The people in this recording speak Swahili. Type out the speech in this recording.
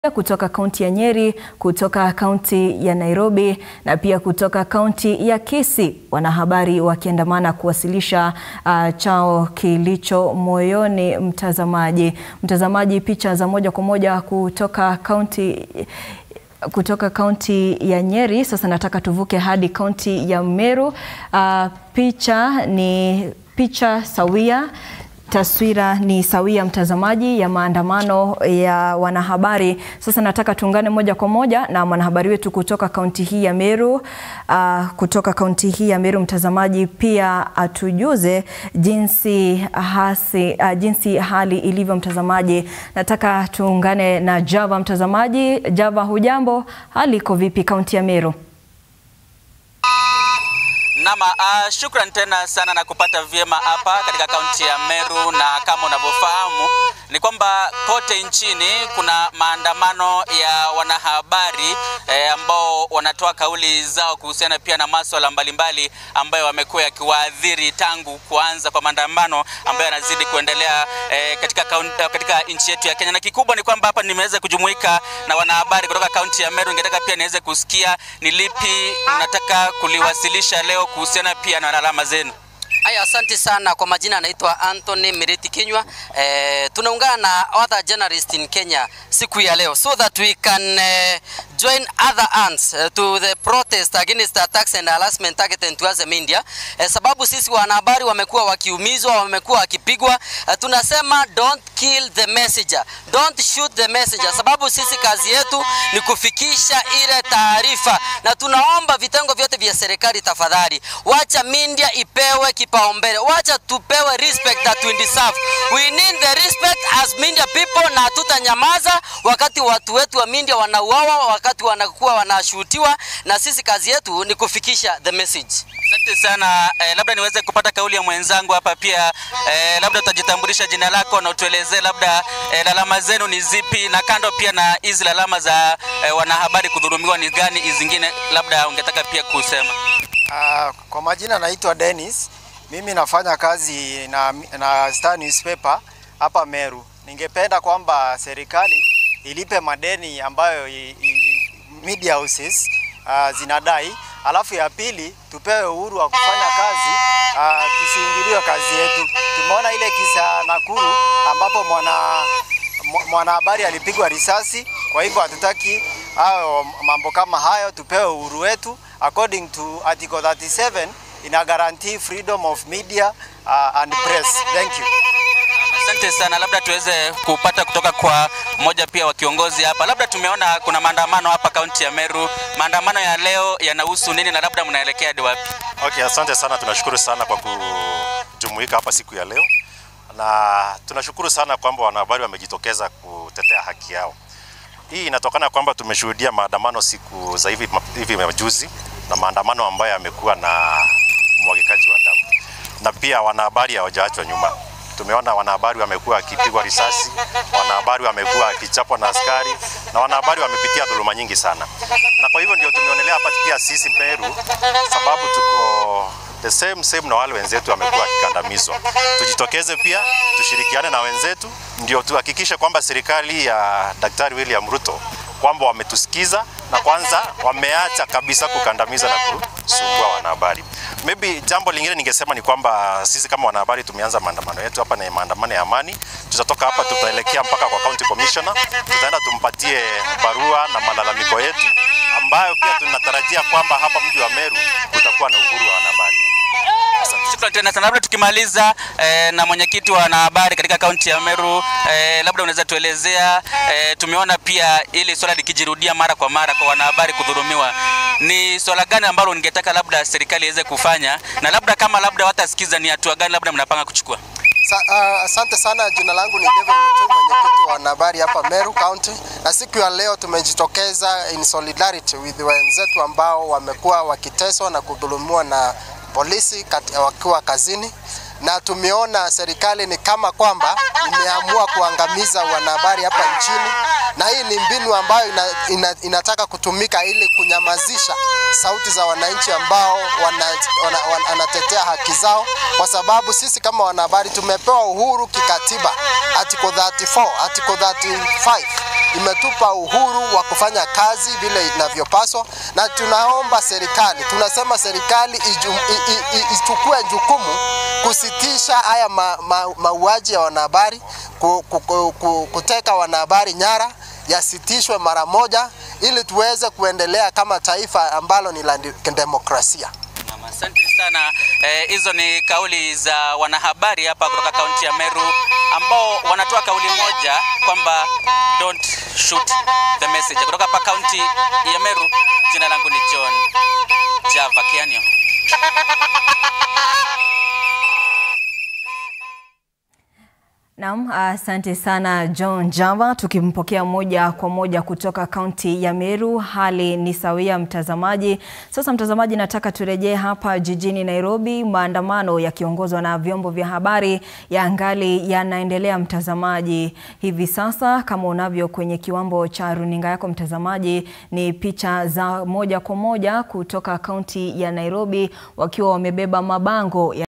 kutoka kaunti ya Nyeri, kutoka kaunti ya Nairobi na pia kutoka kaunti ya Kisii, wanahabari wakiandamana kuwasilisha uh, chao kilicho moyoni. Mtazamaji, mtazamaji, picha za moja kwa moja kutoka kaunti kutoka kaunti ya Nyeri. Sasa nataka tuvuke hadi kaunti ya Meru. Uh, picha ni picha sawia Taswira ni sawia mtazamaji, ya maandamano ya wanahabari. Sasa nataka tuungane moja kwa moja na mwanahabari wetu kutoka kaunti hii ya Meru. Uh, kutoka kaunti hii ya Meru mtazamaji, pia atujuze jinsi, hasi, uh, jinsi hali ilivyo mtazamaji. Nataka tuungane na Java mtazamaji. Java, hujambo? Hali iko vipi kaunti ya Meru? Nama, uh, shukran tena sana na kupata vyema hapa katika kaunti ya Meru, na kama unavyofahamu ni kwamba kote nchini kuna maandamano ya wanahabari eh, ambao wanatoa kauli zao kuhusiana pia na masuala mbalimbali ambayo wamekuwa yakiwaadhiri tangu kuanza kwa maandamano ambayo yanazidi kuendelea eh, katika, katika nchi yetu ya Kenya, na kikubwa ni kwamba hapa nimeweza kujumuika na wanahabari kutoka kaunti ya Meru. Ningetaka pia niweze kusikia ni lipi mnataka kuliwasilisha leo kuhusiana pia na alama zenu. Aya, asante sana. Kwa majina anaitwa Anthony Miriti Kinywa. Eh, tunaungana na other journalists in Kenya siku ya leo so that we can eh, join other hands eh, to the protest against the attacks and harassment targeted to us in media. Eh, sababu sisi wanahabari wamekuwa wakiumizwa, wamekuwa wakipigwa. Eh, tunasema don't kill the messenger, don't shoot the messenger, sababu sisi kazi yetu ni kufikisha ile taarifa, na tunaomba vitengo vyote vya serikali, tafadhali wacha media ipewe kipaumbele, wacha tupewe respect that we deserve. We need the respect as media people, na tutanyamaza wakati watu wetu wa media wanauawa, wakati wanakuwa wanashutiwa, na sisi kazi yetu ni kufikisha the message. Asante sana eh, labda niweze kupata kauli ya mwenzangu hapa pia eh, labda utajitambulisha jina lako na utuelezee labda eh, lalama zenu ni zipi, na kando pia na hizi lalama za eh, wanahabari kudhulumiwa ni gani, hizi zingine labda ungetaka pia kusema? Uh, kwa majina naitwa Dennis. Mimi nafanya kazi na, na Star Newspaper hapa Meru. Ningependa kwamba serikali ilipe madeni ambayo i, i, media houses uh, zinadai, alafu ya pili tupewe uhuru wa kufanya kazi uh, tusiingiliwe kazi yetu. Tumeona ile kisa Nakuru ambapo mwana mwanahabari alipigwa risasi. Kwa hivyo hatutaki hayo mambo kama hayo, tupewe uhuru wetu according to article 37 ina guarantee freedom of media uh, and press. Thank you. Asante sana, labda tuweze kupata kutoka kwa mmoja pia wa kiongozi hapa. Labda tumeona kuna maandamano hapa kaunti ya Meru. Maandamano ya leo yanahusu nini na labda mnaelekea hadi wapi? Okay, asante sana, tunashukuru sana kwa kujumuika hapa siku ya leo, na tunashukuru sana kwamba wanahabari wamejitokeza kutetea haki yao. Hii inatokana kwamba tumeshuhudia maandamano siku za hivi hivi majuzi, na maandamano ambayo yamekuwa na mwagikaji wa damu, na pia wanahabari hawajaachwa nyuma. Tumeona wanahabari wamekuwa wakipigwa risasi, wanahabari wamekuwa wakichapwa na askari, na wanahabari wamepitia dhuluma nyingi sana, na kwa hivyo ndio tumeonelea hapa pia sisi Meru, sababu tuko the same same na wale wenzetu wamekuwa wakikandamizwa. Tujitokeze pia tushirikiane na wenzetu, ndio tuhakikishe kwamba serikali ya Daktari William Ruto kwamba wametusikiza na kwanza wameacha kabisa kukandamiza na kusumbua wanahabari. Maybe jambo lingine ningesema ni kwamba sisi kama wanahabari tumeanza maandamano yetu hapa, na maandamano ya amani. Tutatoka hapa tutaelekea mpaka kwa county commissioner, tutaenda tumpatie barua na malalamiko yetu, ambayo pia tunatarajia kwamba hapa mji wa Meru kutakuwa na uhuru wa wanahabari. Shukrani tena sana. Labda tukimaliza eh, na mwenyekiti wa wanahabari katika kaunti ya Meru eh, labda unaweza tuelezea eh, tumeona pia ili swala likijirudia mara kwa mara kwa wanahabari kudhulumiwa, ni swala gani ambalo ningetaka labda serikali iweze kufanya, na labda kama labda watasikiza, ni hatua gani labda mnapanga kuchukua? Asante uh, sana. Jina langu ni David Muchumi, mwenyekiti wa wanahabari hapa Meru County, na siku ya leo tumejitokeza in solidarity with wenzetu ambao wamekuwa wakiteswa na kudhulumiwa na polisi wakiwa kazini, na tumeona serikali ni kama kwamba imeamua kuangamiza wanahabari hapa nchini, na hii ni mbinu ambayo ina, ina, inataka kutumika ili kunyamazisha sauti za wananchi ambao wanatetea wana, wana, wana haki zao, kwa sababu sisi kama wanahabari tumepewa uhuru kikatiba, article 34, article 35 imetupa uhuru wa kufanya kazi vile inavyopaswa, na tunaomba serikali, tunasema serikali iju, i, i, i, ichukue jukumu kusitisha haya ma, ma, mauaji ya wanahabari, ku, ku, ku, ku, kuteka wanahabari nyara yasitishwe mara moja ili tuweze kuendelea kama taifa ambalo ni la demokrasia. Naam, Asante sana. Eh, Hizo ni kauli za wanahabari hapa kutoka kaunti ya Meru ambao wanatoa kauli moja kwamba don't shoot the messenger. Kutoka hapa kaunti ya Meru, jina langu ni John Java Kianio. Naam, asante sana John Java. Tukimpokea moja kwa moja kutoka kaunti ya Meru, hali ni sawia mtazamaji. Sasa mtazamaji, nataka turejee hapa jijini Nairobi. Maandamano yakiongozwa na vyombo vya habari ya ngali yanaendelea mtazamaji. Hivi sasa kama unavyo kwenye kiwambo cha runinga yako mtazamaji, ni picha za moja kwa moja kutoka kaunti ya Nairobi wakiwa wamebeba mabango ya